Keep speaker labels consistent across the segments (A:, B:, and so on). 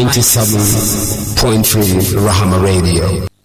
A: 97.3 Rahama Radio.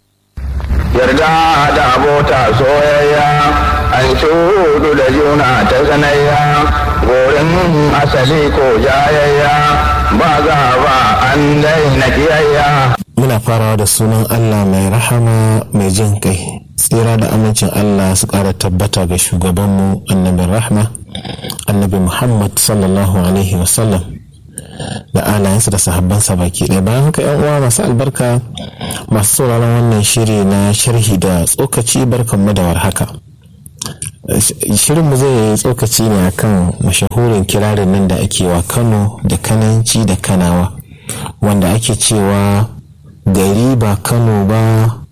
B: yarda da abota soyayya an shudu da juna ta sanayya gorin asali ko jayayya ba za ba an daina kiyayya
C: muna farawa da sunan Allah mai rahama mai jin kai tsira da amincin Allah su ƙara tabbata ga shugabanmu annabin rahma annabi Muhammad sallallahu alaihi wasallam da alayensa da sahabbansa baki ɗaya bayan haka yan uwa masu albarka masu sauraron wannan shiri na sharhi da tsokaci barkanmu da warhaka shirinmu zai yi tsokaci ne akan mashahurin kirarin nan da ake wa kano da kananci da kanawa wanda ake cewa gari ba kano ba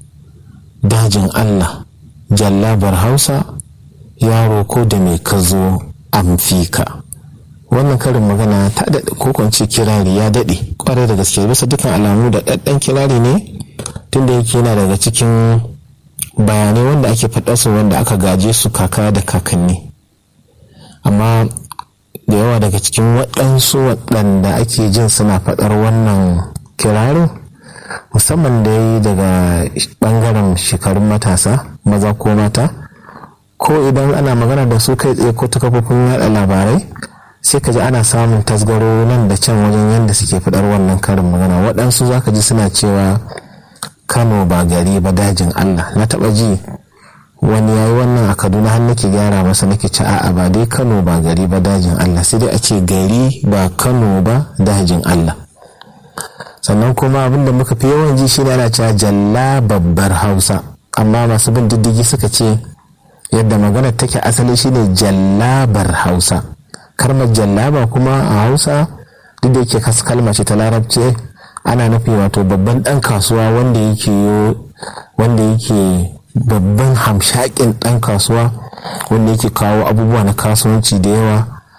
C: dajin allah jallabar hausa yaro ko da mai kazo amfika wannan karin magana ta daɗe ko kwance kirari ya daɗe kwarai da gaske bisa dukkan alamu da ɗaɗɗan kirari ne tunda yake yana daga cikin bayanai wanda ake faɗa su wanda aka gaje su kaka da kakanni amma da yawa daga cikin waɗansu waɗanda ake jin suna faɗar wannan kirarin musamman da yi daga ɓangaren shekarun matasa maza ko mata ko idan ana magana da su kai tsaye ko ta kafofin yaɗa labarai sai ka ji ana samun tasgaro nan da can wajen yadda suke faɗar wannan karin magana waɗansu za ka ji suna cewa kano ba gari ba dajin allah na taɓa ji wani yayi wannan a kaduna har nake gyara masa nake ci a'a ba dai kano ba gari ba dajin allah sai dai a ce gari ba kano ba dajin allah sannan kuma abin da muka fi yawan ji shi ana cewa jalla babbar hausa amma masu bin diddigi suka ce yadda maganar take asali shine jallabar hausa kalmar jallaba kuma a hausa duk da yake kasu kalma ce ta larabci ana nufi wato babban dan kasuwa wanda yake wanda yake babban hamshakin dan kasuwa wanda yake kawo abubuwa na kasuwanci da yawa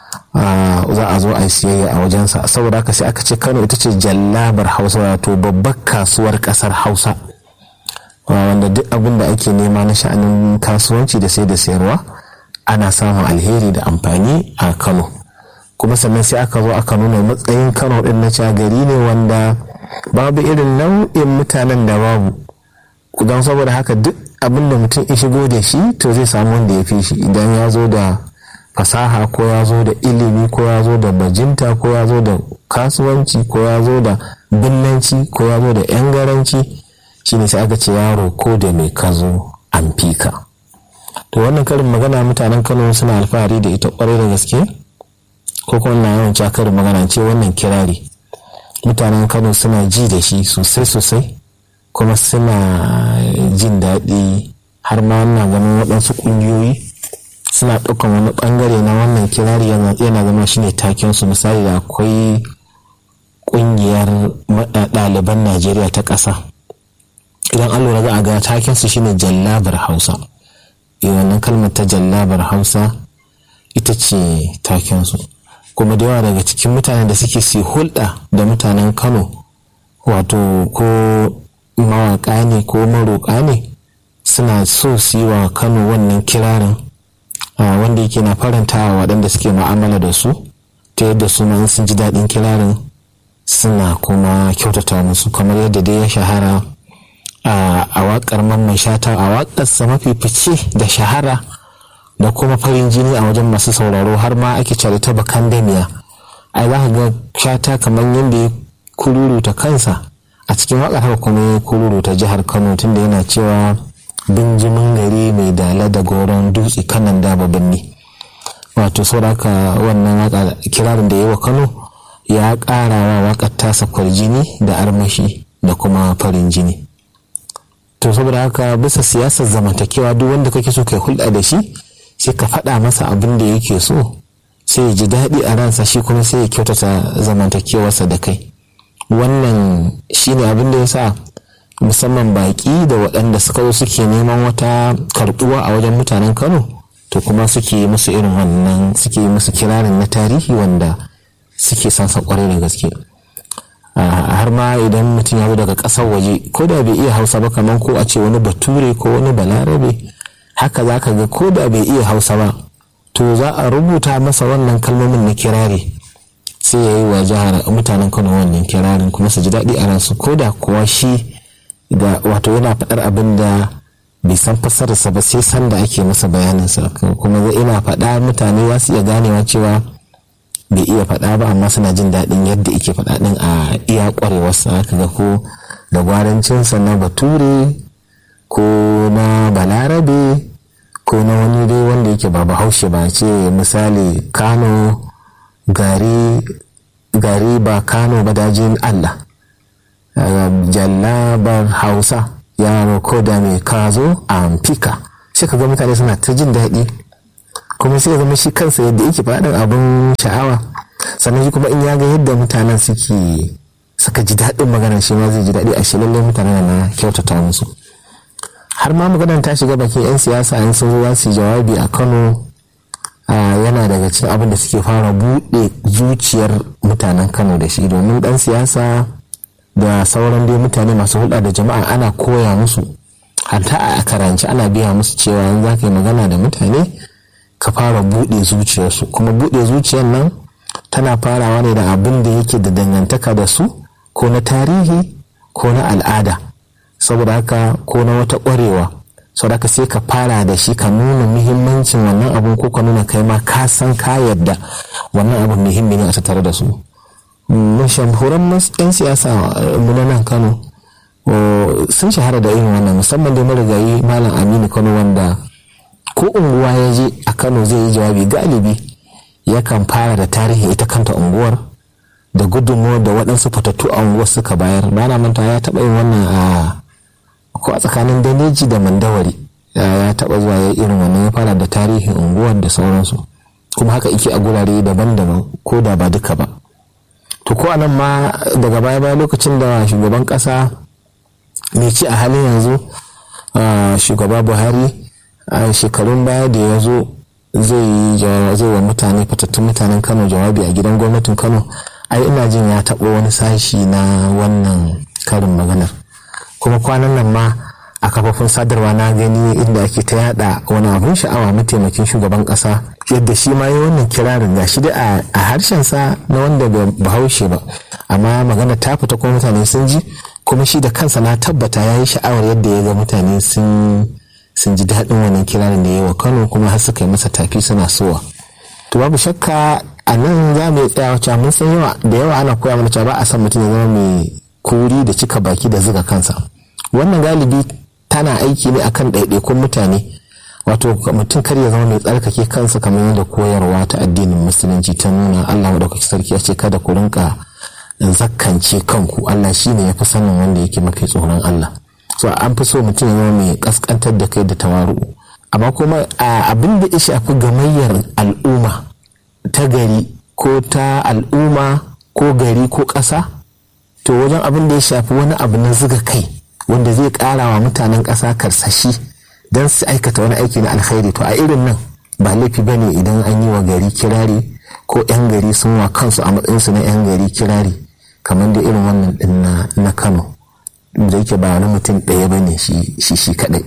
C: za a zo a siyayya a wajensa saboda haka sai aka ce kano ita ce jallabar hausa wato babbar kasuwar kasar hausa wanda duk abin da ake nema na sha'anin kasuwanci da sai da sayarwa ana samun alheri da amfani a kano kuma sannan sai aka zo aka nuna matsayin kano din na gari ne wanda babu irin nau'in mutanen da babu don saboda haka duk abin da mutum ya shigo da shi to zai samu wanda ya fi shi idan ya zo da fasaha ko ya zo da ilimi ko ya zo da bajinta ko ya zo da kasuwanci ko ya zo da binnanci ko ya zo da yan garanci shine sai aka ce yaro ko da mai kazo an fika to wannan karin magana mutanen kano suna alfahari da ita kwarai da gaske ko kuma na yawan karin magana ce wannan kirari mutanen kano suna ji da shi sosai sosai kuma suna jin daɗi har ma wannan ganin waɗansu ƙungiyoyi suna ɗaukan wani ɓangare na wannan kirari yana zama shine taken su misali da akwai ƙungiyar ɗaliban najeriya ta ƙasa idan an lura za a ga taken su shine jallabar hausa wannan kalmar ta jallabar hausa ita ce takensu kuma da yawa daga cikin mutanen da suke su hulɗa da mutanen kano wato ko mawaƙa ne ko maroƙa ne suna so su yi wa kano wannan kirarin wanda yake na faranta wa waɗanda suke ma'amala da su ta yadda su ma sun ji daɗin kirarin suna kuma kyautata musu kamar yadda dai ya shahara a waƙar mamman shata a waƙarsa mafi fice da shahara da kuma farin jini a wajen masu sauraro har ma ake cari ta bakan damiya ai za ka ga shata kamar yadda ya kururuta kansa a cikin waƙar haka kuma ya kururuta jihar kano tunda yana cewa binjimin gari mai dala da goron dutse kanan daba birni wato sauraka wannan waka kirarin da ya wa kano ya ƙara wa waƙar tasa kwarjini da armashi da kuma farin jini to saboda haka bisa siyasar zamantakewa duk wanda kake so kai hulɗa da shi sai ka faɗa masa abin da yake so sai ya ji daɗi a ransa shi kuma sai ya kyautata zamantakewarsa da kai wannan shine abin da ya sa musamman baƙi da waɗanda suka zo suke neman wata karɓuwa a wajen mutanen kano to kuma suke yi musu irin wannan suke yi musu kirarin na tarihi wanda suke sansa kwarai da gaske har ma idan mutum ya zo daga ƙasar waje ko da bai iya hausa ba kamar ko a ce wani bature ko wani balarabe haka za ka ga ko da bai iya hausa ba to za a rubuta masa wannan kalmomin na kirari sai ya yi wa jihar mutanen kano wannan kirarin kuma su ji daɗi a ransu ko da kuwa shi da wato yana faɗar abin da bai san fassararsa ba sai san da ake masa bayaninsa kuma zai ina faɗa mutane za su iya ganewa cewa bai iya faɗa ba amma suna jin daɗin yadda ike faɗa ɗin a iya ƙwarewarsa ka ga ko da gwarancinsa na bature ko na balarabe ko na wani dai wanda yake ba bahaushe ba ce misali kano gari gari ba kano ba dajin allah jallabar hausa yaro ko da mai kazo a fika sai ka ga mutane suna ta jin daɗi kuma sai ya zama shi kansa yadda yake faɗin abin sha'awa sannan shi kuma in ya ga yadda mutanen suke suka ji daɗin maganar shi ma zai ji daɗi a shi lallai mutanen na kyautata musu har ma maganar ta shiga bakin 'yan siyasa in sun zuwa su jawabi a kano yana daga cikin abin da suke fara buɗe zuciyar mutanen kano da shi domin ɗan siyasa da sauran dai mutane masu hulɗa da jama'a ana koya musu hatta a karanci ana biya musu cewa yanzu za ka yi magana da mutane ka fara buɗe zuciyarsu kuma buɗe zuciyar nan tana farawa ne da abin da yake da dangantaka da su ko na tarihi ko na al'ada saboda haka ko na wata ƙwarewa saboda haka sai ka fara da shi ka nuna muhimmancin wannan abun ko ka nuna kai ma ka san ka yadda wannan abun muhimmi ne a tattare da su mashahuran 'yan siyasa na nan kano sun shahara da irin wannan musamman da marigayi malam aminu kano wanda ko unguwa ya je a kano zai yi jawabi galibi yakan fara da tarihin ita kanta unguwar da gudunmuwar da waɗansu fatattu a unguwar suka bayar bana manta ya taɓa yin wannan a ko a tsakanin daneji da mandawari ya taɓa zuwa ya irin wannan ya fara da tarihin unguwar da sauransu kuma haka ike a gurare daban-daban ko da ba duka ba to ko anan ma daga baya baya lokacin da shugaban ƙasa mai ci a halin yanzu shugaba buhari a shekarun baya da ya zo zai wa mutane fatattun mutanen kano jawabi a gidan gwamnatin kano ai ina jin ya taɓo wani sashi na wannan karin maganar kuma kwanan nan ma a kafafun sadarwa na gani inda ake ta yada wani abun sha'awa mataimakin shugaban kasa yadda shi ma yi wannan kirarin ga shi dai a harshensa na wanda bahaushe ba amma magana ta fita kuma mutane sun ji kuma shi da kansa na tabbata ya yi sha'awar yadda ya ga mutane sun sun ji daɗin wannan kirarin da ya wa kano kuma har suka yi masa tafi suna sowa to babu shakka a nan za mu yi tsaya wacce mun san yawa da yawa ana koya mana cewa ba a san mutum ya zama mai kuri da cika baki da zuga kansa wannan galibi tana aiki ne akan ɗaiɗaikun mutane wato mutum kar ya zama mai tsarkake kansa kamar yadda koyarwa ta addinin musulunci ta nuna allah maɗaukaki sarki ya ce kada ku rinka zakkance kanku allah shine ya fi sanin wanda yake mafi tsoron allah so an fi so mutum ya zama mai kaskantar da kai da tawaru amma kuma abin da ya shafi gamayyar al'umma ta gari ko ta al'umma ko gari ko ƙasa to wajen abin da ya shafi wani abu na zuga kai wanda zai ƙara wa mutanen ƙasa karsashi don su aikata wani aiki na alkhairi to a irin nan ba laifi ba ne idan an yi wa gari kirari ko 'yan gari sun wa kansu a matsayinsu na 'yan gari kirari kamar da irin wannan din na kano da yake ba wani mutum ɗaya ba ne shi shi kaɗai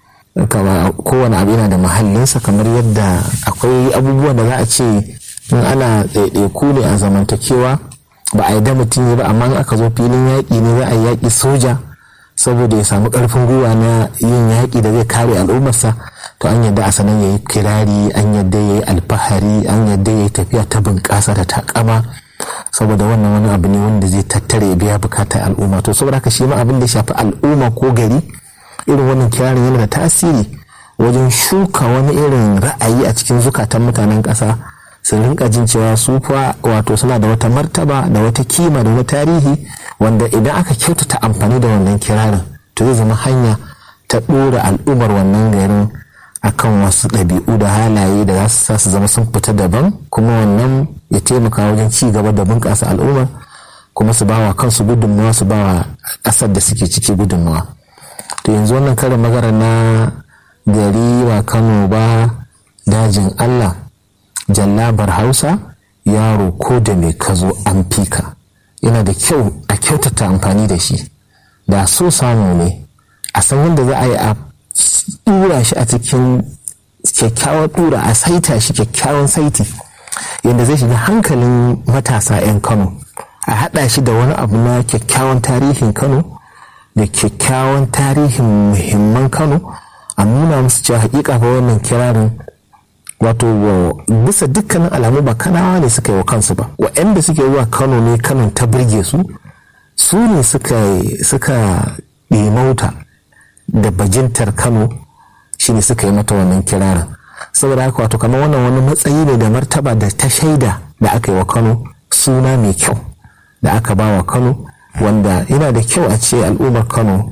C: kowane abu yana da mahallinsa kamar yadda akwai abubuwan da za a ce in ana ɗaiɗaiku ne a zamantakewa ba a yi da mutum yi ba amma aka zo filin yaƙi ne za a yi yaƙi soja saboda ya samu ƙarfin gwiwa na yin yaƙi da zai kare al'ummarsa to an yadda a sanan ya yi kirari an yadda ya yi alfahari an yadda ya yi tafiya ta bunƙasa da takama saboda wannan wani abu ne wanda zai tattare ya biya bukatar al'umma to saboda haka shi ma abin da ya shafi al'umma ko gari irin wannan kirarin yana da tasiri wajen shuka wani irin ra'ayi a cikin zukatan mutanen ƙasa su rinka jin cewa su fa wato suna da wata martaba da wata kima da wani tarihi wanda idan aka kyautata amfani da wannan kirarin to zai zama hanya ta ɗora al'ummar wannan garin akan wasu ɗabi'u da halaye da za su sa su zama sun fita daban kuma wannan ya taimaka wajen ci gaba da bunƙasa al'umma kuma su bawa kansu gudunmawa su bawa ƙasar da suke ciki gudunmawa to yanzu wannan karin magana na gari ba kano ba dajin allah jallabar hausa yaro ko da mai kazo an fika yana da kyau a kyautata amfani da shi da so samu ne a san wanda za a yi a dura shi a cikin kyakkyawar dura a saita shi kyakkyawan saiti yadda zai shiga hankalin matasa 'yan kano a haɗa shi da wani abu na kyakkyawan tarihin kano da kyakkyawan tarihin muhimman kano a nuna musu cewa hakika fa wannan kirarin wato bisa dukkanin alamu ba kanawa ne suka yi wa kansu ba waɗanda suke zuwa kano ne kanon ta birge su su ne suka ɗimauta da bajintar kano shi ne suka yi mata wannan kirarin saboda haka wato kamar wannan wani matsayi ne da martaba da ta shaida da aka yi wa kano suna mai kyau da aka ba wa kano wanda yana da kyau a ce al'ummar kano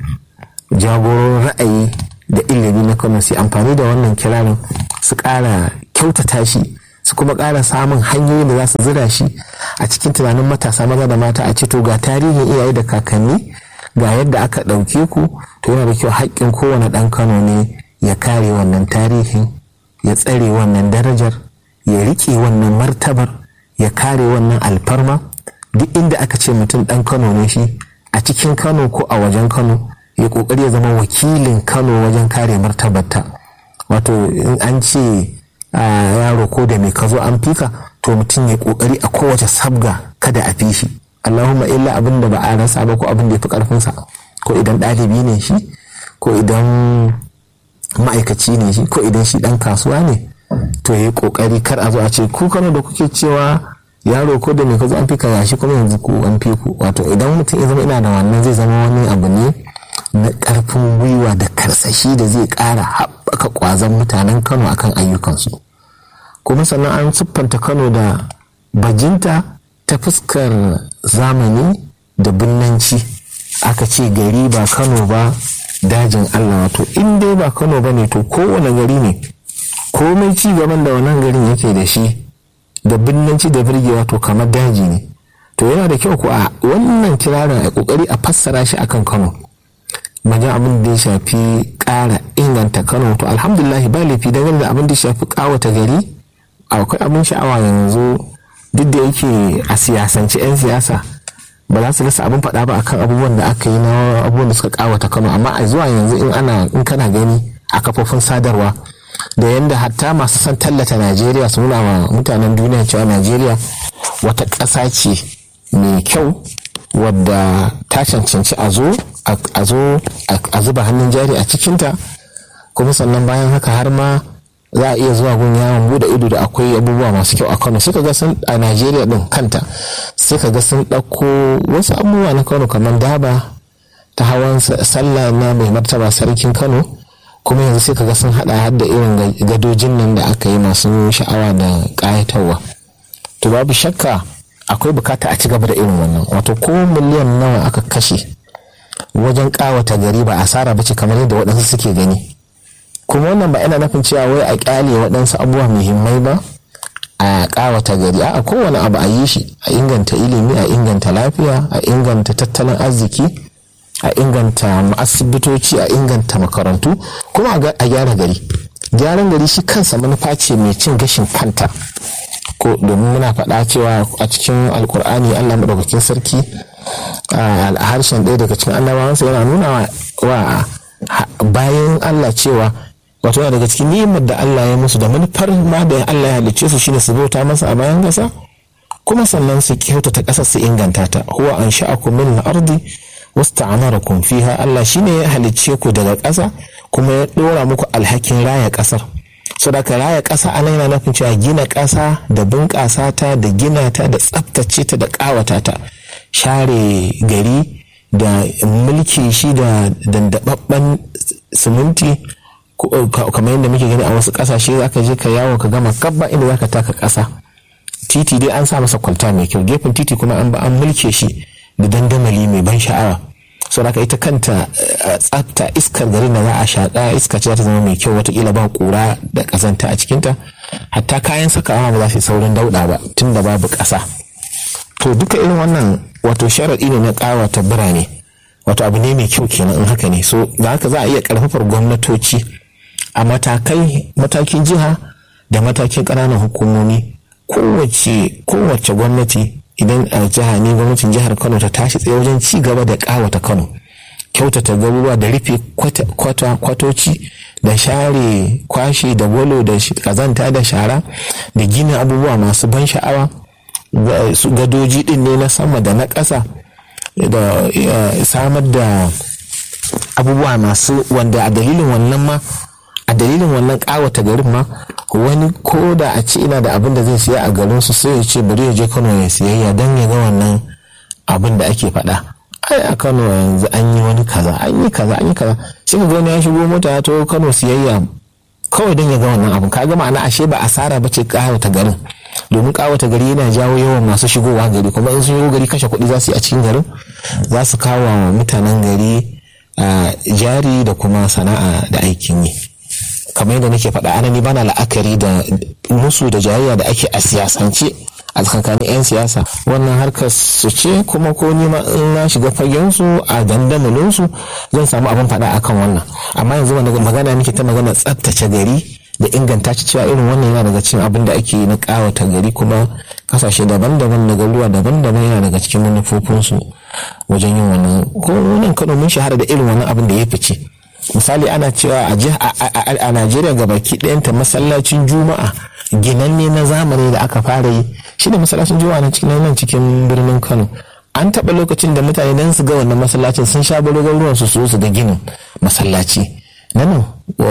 C: jagoron ra'ayi da ilimi na kano su amfani da wannan kirarin su ƙara kyautata shi su kuma ƙara samun hanyoyin da za su zira shi a cikin tunanin matasa maza da mata a ce to ga tarihin iyaye da kakanni ga yadda aka ɗauke ku to yana da kyau haƙƙin kowane ɗan kano ne ya kare wannan tarihin ya tsare wannan darajar ya riƙe wannan martabar ya kare wannan alfarma duk inda aka ce mutum ɗan kano ne shi a cikin kano ko a wajen kano ya ƙoƙari ya zama wakilin kano wajen kare martabarta wato in an ce yaro ko da mai ka zo an fika to mutum ya ƙoƙari a kowace sabga kada a fi shi allahumma illa abin da ba a rasa ba ko abin da ya fi ƙarfinsa ko idan ɗalibi ne shi ko idan ma'aikaci ne shi ko idan shi ɗan kasuwa ne to ya yi ƙoƙari kar a zo a ce ku kano da kuke cewa yaro ko da mai ka zo an fika yashi kuma yanzu ku an fi ku wato idan mutum ya zama ina da wannan zai zama wani abu ne na ƙarfin gwiwa da karsashi da zai ƙara haɓaka ƙwazon mutanen kano akan ayyukansu kuma sannan an siffanta kano da bajinta ta fuskar zamani da binnanci aka ce gari ba kano ba dajin allah wato in dai ba kano ba ne to kowane gari ne komai ci gaban da wannan garin yake da shi da binnanci da birgewa to kamar daji ne to yana da kyau ko a wannan kirarin a kokari a fassara shi akan kano wajen abin da ya shafi ƙara inganta kano to alhamdulahi ba laifi dangane da abin da ya shafi ƙawata gari akwai abin sha'awa yanzu duk da yake a siyasance 'yan siyasa ba za su rasa abin faɗa ba akan abubuwan da aka yi na abubuwan da suka ƙawata kano amma a zuwa yanzu in ana in kana gani a kafofin sadarwa da yadda hatta masu son tallata najeriya su nuna wa mutanen duniya cewa najeriya wata ƙasa ce mai kyau wadda ta cancanci a zo a zo a zuba hannun jari a cikinta kuma sannan bayan haka har ma za a iya zuwa gun yawon bude ido da akwai abubuwa masu kyau a kano suka ga sun a najeriya din kanta suka ga sun ɗauko wasu abubuwa na kano kamar daba ta hawan sallah na mai martaba sarkin kano kuma yanzu sai ka ga sun hada har da irin gadojin nan da aka yi masu sha'awa da ƙayatarwa to babu shakka akwai bukata a ci gaba da irin wannan wato ko miliyan nawa aka kashe wajen kawata gari ba asara ba ce kamar yadda waɗansu suke gani kuma wannan ba yana nufin cewa wai a kyale waɗansu abubuwa muhimmai ba a kawata gari a kowane abu a yi shi a inganta ilimi a inganta lafiya a inganta tattalin arziki a inganta asibitoci a inganta makarantu kuma a gyara gari gyaran gari shi kansa manufa ce mai cin gashin kanta ko domin muna faɗa cewa a cikin alkur'ani allah maɗaukakin sarki a harshen ɗaya daga cikin annabawansa yana nuna wa bayan allah cewa wato yana daga cikin ni'imar da allah ya musu da manufar ma da allah ya halicce su shine su bauta masa a bayan ƙasa kuma sannan su kyautata ƙasar su inganta ta huwa an sha'akum min al-ardi wasta'amarakum fiha allah shine ya halicce ku daga ƙasa kuma ya ɗora muku alhakin raya ƙasar sadaka raya ƙasa ana yana nufin cewa gina ƙasa da bunƙasa ta da gina ta da tsaftace ta da ƙawata ta share gari da mulki shi da dandababben siminti kamar yadda muke gani a wasu ƙasashe za ka je ka yawo ka gama kabba inda za ka taka ƙasa titi dai an sa masa kwalta mai kyau gefen titi kuma an ba an mulke shi da dandamali mai ban sha'awa saboda ita kanta tsafta iskar garin da za a shaƙa iska ce za ta zama mai kyau watakila ba ƙura da ƙazanta a cikinta hatta kayan sakawa ba za su yi saurin dauɗa ba tun da babu ƙasa to duka irin wannan wato sharaɗi ne na ƙawata birane wato abu ne mai kyau kenan in haka ne so da haka za a iya ƙarfafar gwamnatoci a matakai matakin jiha da matakin ƙananan hukumomi kowace kowace gwamnati idan a jiha ne gwamnatin jihar kano ta tashi tsaye wajen ci gaba da kawata kano kyautata garuruwa da rufe kwatoci da share kwashe da gwalo da kazanta da shara da gina abubuwa masu ban sha'awa gadoji din ne na sama da na ƙasa da samar da abubuwa masu wanda a dalilin wannan ma a dalilin wannan ƙawata garin ma wani ko da a ce ina da abin da zai siya a garin su sai ya ce bari ya je kano ya siyayya don ya ga wannan abin da ake faɗa ai a kano yanzu an yi wani kaza an yi kaza an yi kaza sai ka wani ya shigo mota ya taho kano siyayya kawai don ya ga wannan abin kaga ma'ana ashe ba asara ba ce ƙawata garin domin ƙawata gari yana jawo yawan masu shigowa gari kuma in sun shigo gari kashe kuɗi za su yi a cikin garin za su kawo wa mutanen gari jari da kuma sana'a da aikin yi kamar yadda nake faɗa anani bana la'akari da musu da jayayya da ake a siyasance a tsakanin 'yan siyasa wannan harkar su ce kuma ko nima in na shiga fagen su a dandamalin su zan samu abin faɗa akan wannan amma yanzu wanda magana nake ta magana tsaftace gari da inganta ci cewa irin wannan yana daga cikin abin da ake na kawata gari kuma kasashe daban-daban na garuruwa daban-daban yana daga cikin manufofinsu wajen yin wannan ko nan kano mun shahara da irin wannan abin da ya fice misali ana cewa a najeriya ga baki ɗayanta masallacin juma'a ginanne na zamani da aka fara yi shi da masallacin juma'a na cikin nan cikin birnin kano an taɓa lokacin da mutane dan su ga wannan masallacin sun sha balo ruwan su su ga ginin masallaci na nan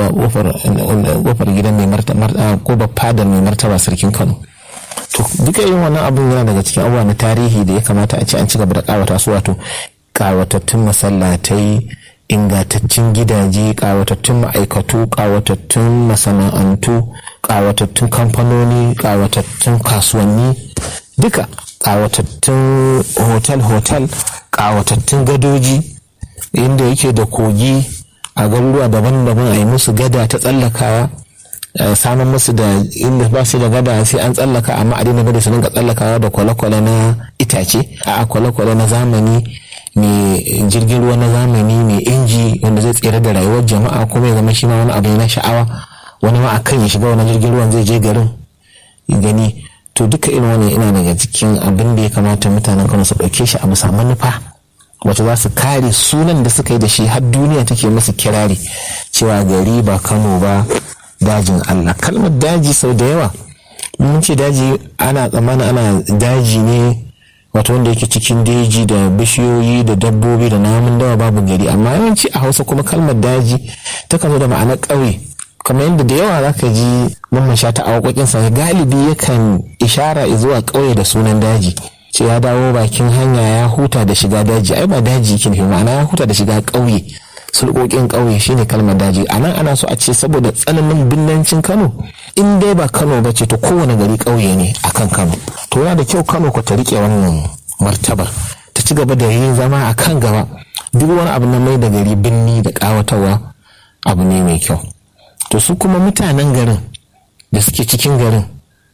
C: kofar gidan mai martaba ko fadar mai martaba sarkin kano to duka yin wannan abun yana daga cikin abubuwa na tarihi da ya kamata a ce an ci gaba da kawata su wato kawatattun masallatai ingantaccen gidaje kawatattun ma'aikatu kawatattun masana'antu kawatattun kamfanoni kawatattun kasuwanni duka kawatattun hotel-hotel kawatattun gadoji inda yake da kogi a garuruwa daban-daban a yi musu gada ta tsallakawa samun musu da inda ba su da gada sai an tsallaka amma a daina bada su dinga tsallakawa da kwale-kwale na itace a kwale-kwale na zamani mai jirgin ruwa na zamani mai inji wanda zai tsere da rayuwar jama'a kuma ya zama shi ma wani abu na sha'awa wani ma akan ya shiga wani jirgin ruwan zai je garin gani to duka irin wani ina daga cikin abin da ya kamata mutanen kano su ɗauke shi a bisa manufa wacce za su kare sunan da suka yi da shi har duniya take musu kirari cewa gari ba kano ba dajin allah kalmar daji sau da yawa mun ce daji ana tsammanin ana daji ne wato wanda yake cikin daji da bishiyoyi da dabbobi da namun dawa babu gari amma yawanci a hausa kuma kalmar daji ta zo da ma'anar ƙauye kamar yadda da yawa zaka ji mamman sha ta sa galibi yakan ishara zuwa ƙauye da sunan daji ce ya dawo bakin hanya ya huta da shiga daji ai ba daji yake nufi ma'ana ya huta da shiga ƙauye sulƙoƙin ƙauye shine kalmar daji a nan ana so a ce saboda tsananin binnancin kano in dai ba kano ba ce to kowane gari ƙauye ne akan kano to yana da kyau kano ku ta riƙe wannan martabar ta ci gaba da yin zama a kan gaba duk wani abu na mai da gari binni da ƙawatarwa abu ne mai kyau to su kuma mutanen garin da suke cikin garin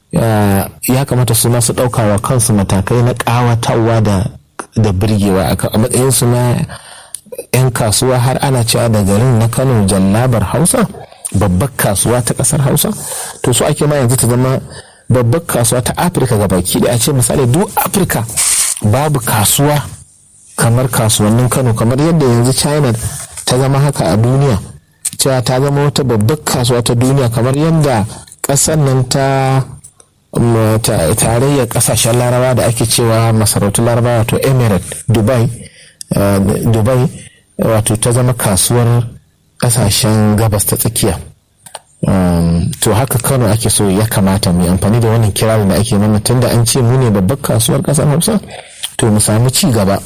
C: ya kamata su masu ɗaukawa kansu matakai na ƙawatarwa da birgewa a matsayinsu na 'yan kasuwa har ana cewa da garin na kano jallabar hausa babbar kasuwa ta kasar hausa to su ake ma yanzu ta zama babbar kasuwa ta afirka ga baki da a ce misali duk afirka babu kasuwa kamar kasuwannin kano kamar yadda yanzu china ta zama haka a duniya cewa ta zama wata babbar kasuwa ta duniya kamar yadda kasar nan ta tarayyar kasashen larabawa da ake cewa masarautun larabawa wato emirate dubai dubai wato ta zama kasuwar kasashen gabas ta tsakiya to haka kano ake so ya kamata mu amfani da wannan kirarin da ake mana tunda an ce mu ne babbar kasuwar kasar hausa to mu samu ci gaba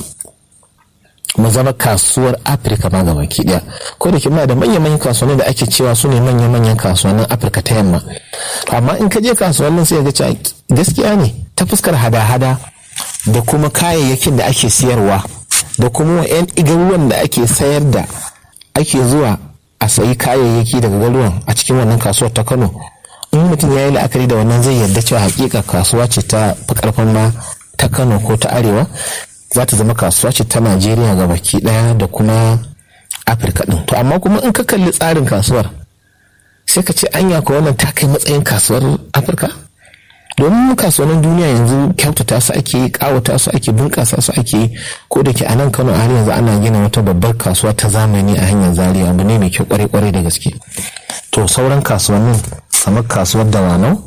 C: mu zama kasuwar afirka ma gaba ki daya ko da muna da manya-manyan kasuwanni da ake cewa su ne manya-manyan kasuwannin afirka ta yamma amma in ka je kasuwannin sai ga cewa gaskiya ne ta fuskar hada-hada da kuma kayayyakin da ake siyarwa da kuma yan garuruwan da ake sayar da ake zuwa a sayi kayayyaki daga garuruwan a cikin wannan kasuwar ta kano in mutum ya yi la'akari da wannan zai yarda cewa hakika kasuwa ce ta fi karfin ma ta kano ko ta arewa za ta zama kasuwa ce ta najeriya ga baki daya da kuma afirka din to amma kuma in ka kalli tsarin kasuwar sai ka ce anya ko wannan ta kai matsayin kasuwar afirka domin kasuwannin duniya yanzu kyautata su ake kawata su ake bunƙasa su ake ko da ke a nan kano a har yanzu ana gina wata babbar kasuwa ta zamani a hanyar zaria abu ne mai kyau kwarai kwarai da gaske to sauran kasuwannin kamar kasuwar dawanau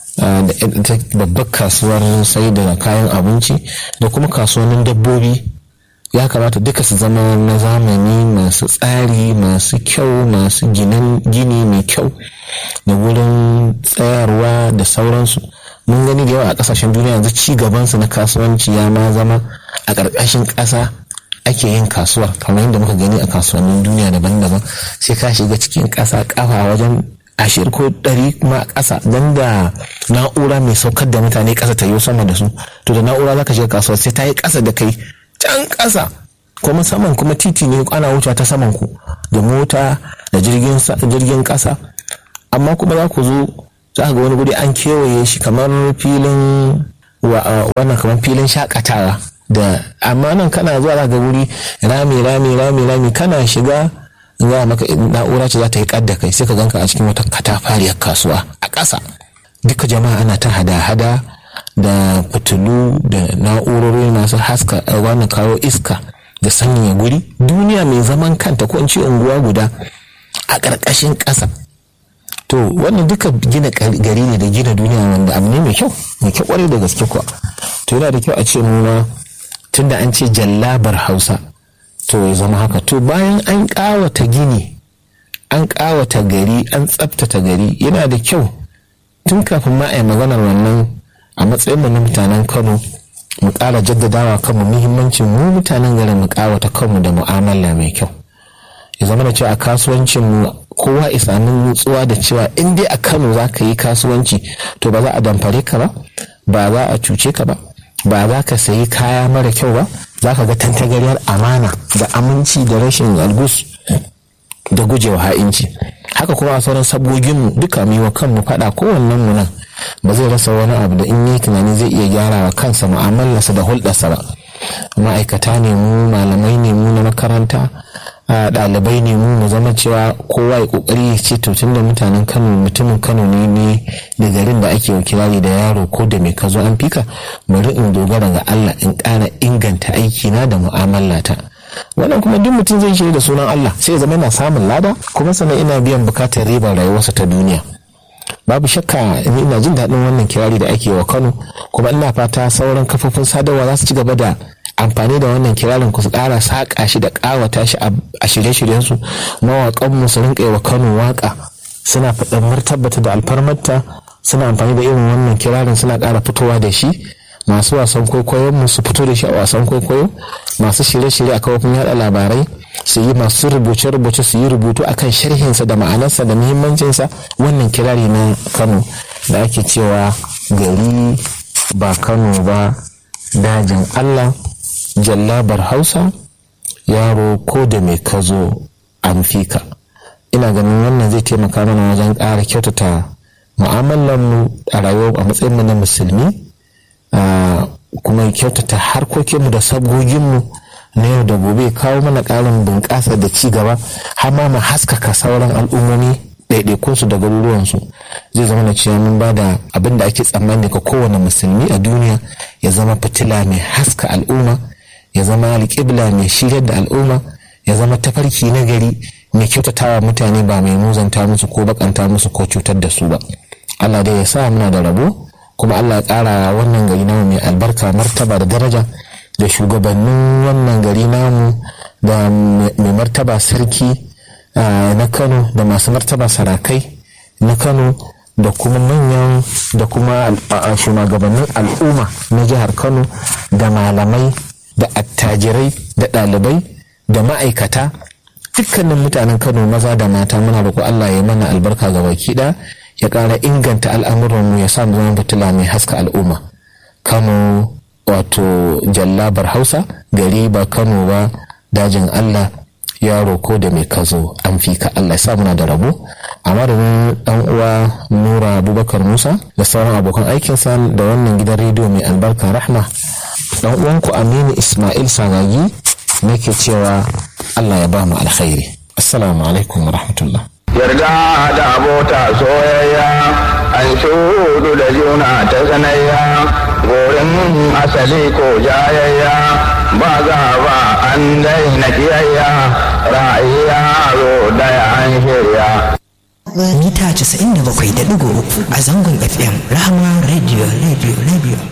C: da ita babbar kasuwar sai da kayan abinci da kuma kasuwannin dabbobi ya kamata duka su zama na zamani masu tsari masu kyau masu gini mai kyau da wurin tsayarwa da sauransu mun gani da yawa a kasashen duniya yanzu ci gabansu na kasuwanci ya ma zama a ƙarƙashin ƙasa ake yin kasuwa kamar yadda muka gani a kasuwannin duniya daban-daban sai ka shiga cikin ƙasa ƙafa wajen ashirin ko ɗari kuma a ƙasa don da na'ura mai saukar da mutane ƙasa ta yi sama da su to da na'ura za ka shiga kasuwa sai ta yi ƙasa da kai can ƙasa kuma saman kuma titi ne ana wuce ta saman ku da mota da jirgin ƙasa amma kuma za ku zo za ga wani guri an kewaye shi kamar filin wannan kamar filin shakatawa da amma nan kana zuwa za ga wuri rami rami rami rami kana shiga za maka na'ura ce za ta yi kadda kai sai ka ganka a cikin wata katafariyar kasuwa a ƙasa duka jama'a ana ta hada-hada da fitilu da na'urori masu haska wannan kawo iska da sanyaya guri duniya mai zaman kanta ko in ce unguwa guda a ƙarƙashin ƙasa to wannan duka gina gari ne da gina duniya wanda abu ne mai kyau mai kyau kwarai da gaske kuwa to yana da kyau a ce mu tunda an ce jallabar hausa to ya zama haka to bayan an ƙawata gini an ƙawata gari an tsabtata gari yana da kyau tun kafin ma a yi maganar wannan a matsayin na mutanen kano mu ƙara jaddadawa kanmu muhimmancin mu mutanen garin mu ƙawata kanmu da mu'amala mai kyau ya zama da cewa a kasuwancin mu kowa isanin nutsuwa da cewa in dai a kano za ka yi kasuwanci to ba za a damfare ka ba ba za a cuce ka ba ba za ka sayi kaya mara kyau ba za ka ga tantagariyar amana da aminci da rashin algus da gujewa ha'inci haka kuma a sauran sabgoginmu duka mu wa kanmu faɗa kowannen mu nan ba zai rasa wani abu da in yi tunani zai iya gyara wa kansa mu'amalarsa da hulɗarsa ba ma'aikata ne mu malamai ne mu na makaranta ɗalibai ne mu mu zama cewa kowa ya kokari ya ce to tunda mutanen kano mutumin kano ne ne da garin da ake wakilari da yaro ko da mai kazo an fika bari in dogara ga allah in ƙara inganta aikina da mu'amalata wannan kuma duk mutum zai shirya da sunan allah sai ya zama yana samun lada kuma sannan ina biyan bukatar ribar rayuwarsa ta duniya babu shakka ni ina jin daɗin wannan kirari da ake wa kano kuma ina fata sauran kafofin sadarwa za su ci gaba da amfani da wannan kirarin ku su ƙara saƙa shi da ƙawata shi a shirye-shiryen su mawaƙan mu su rinƙa wa kano waƙa suna faɗin martabata da alfarmarta suna amfani da irin wannan kirarin suna ƙara fitowa da shi masu wasan kwaikwayon mu su fito da shi a wasan kwaikwayo masu shirye-shirye a kafofin yaɗa labarai su yi masu rubuce-rubuce su yi rubutu akan sharhinsa da ma'anarsa da muhimmancinsa wannan kirari na kano da ake cewa gari ba kano ba dajin allah jallabar hausa yaro ko da mai kazo an fika ina ganin wannan zai taimaka mana wajen ƙara kyautata mu'amalarmu a rayuwa a matsayinmu na musulmi kuma kyautata harkokinmu da sabgoginmu na yau da gobe kawo mana ƙarin bunƙasa da ci gaba har ma mu haskaka sauran al'ummomi ɗaiɗaikunsu da garuruwansu zai zama na cewa mun ba da abin da ake tsammani ga kowane musulmi a duniya ya zama fitila mai haska al'umma ya zama alƙibla mai shiryar da al'umma ya zama tafarki na gari mai kyautatawa mutane ba mai muzanta musu ko bakanta musu ko cutar da su ba allah dai ya sa muna da rabo kuma allah ya ƙara wannan gari namu mai albarka martaba da daraja da shugabannin wannan gari namu da mai martaba sarki na kano da masu martaba sarakai na kano da kuma manyan da kuma shugabannin al'umma na jihar kano da malamai da attajirai da ɗalibai da ma'aikata dukkanin mutanen kano maza da mata muna roƙo allah ya mana albarka ga baki ɗaya ya ƙara inganta al'amuranmu ya samu zama fitila mai haska al'umma kano wato jallabar hausa gari ba kano ba dajin allah yaro ko da mai kazo an fi ka allah ya muna da rabo a madadin dan uwa nura abubakar musa da sauran abokan aikinsa da wannan gidan rediyo mai albarka rahma dan uwanku aminu ismail sagagi nake cewa allah ya ba mu alkhairi assalamu alaikum wa rahmatullah
B: yarda da abota soyayya an shudu da juna ta sanayya gorin asali ko jayayya ba za ba an daina kiyayya ra'ayi yaro daya an shirya
D: mita 97.3 a zangon fm rahama radio radio radio